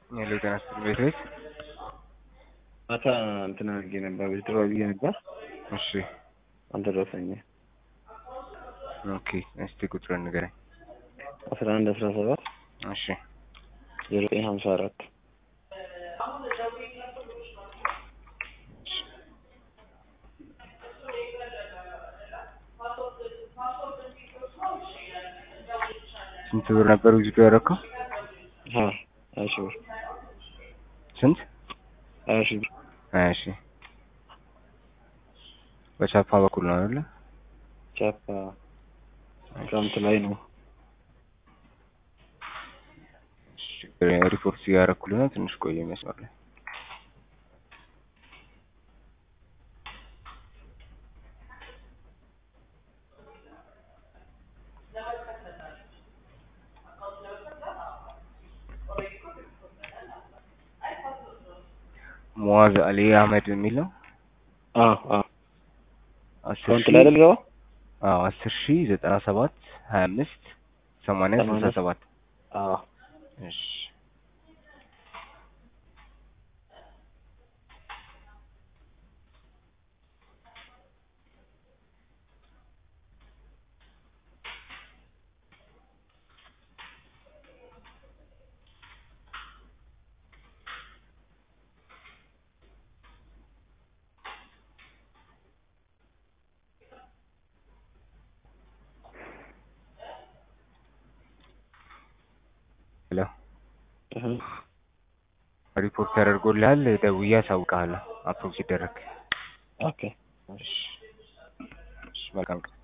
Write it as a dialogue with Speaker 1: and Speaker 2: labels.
Speaker 1: ሄሎ ጤና ይስጥልኝ ቤት ቤት
Speaker 2: ማታ እንትን አድርጌ ነበር ዊዝድሮ ብዬ ነበር
Speaker 1: እሺ
Speaker 2: አልደረሰኝም።
Speaker 1: ኦኬ እስቲ ቁጥሩን ንገረኝ
Speaker 2: አስራ አንድ አስራ ሰባት
Speaker 1: እሺ
Speaker 2: ዜሮ ዘጠኝ ሀምሳ አራት
Speaker 1: ስንት ብር ነበር ዊዝድሮ ያደረከው
Speaker 2: ሀያ ሺህ ብር
Speaker 1: ስንት
Speaker 2: ሀያ ሺህ ብር
Speaker 1: ሀያ ሺህ በቻፓ በኩል ነው አይደለ
Speaker 2: ቻፓ ክረምት ላይ ነው።
Speaker 1: ሪፖርት እያደረኩልህ ነው ትንሽ ቆየ መስመር ላይ ሙዋዝ አሊ አህመድ የሚል ነው
Speaker 2: አዎ አዎ
Speaker 1: አስር
Speaker 2: ክረምት
Speaker 1: ሺህ
Speaker 2: ላይ አይደል ገባ
Speaker 1: አዎ አስር ሺህ ዘጠና ሰባት ሀያ አምስት ሰማንያ ስልሳ
Speaker 2: ሰማንያ
Speaker 1: ሰባት
Speaker 2: አዎ
Speaker 1: እሺ ሄሎ
Speaker 2: እህ
Speaker 1: ሪፖርት ተደርጎልሃል ደውዬ አሳውቅሃለሁ አፕሮቭ ሲደረግ
Speaker 2: ኦኬ
Speaker 1: እሺ እሺ መልካም ቀን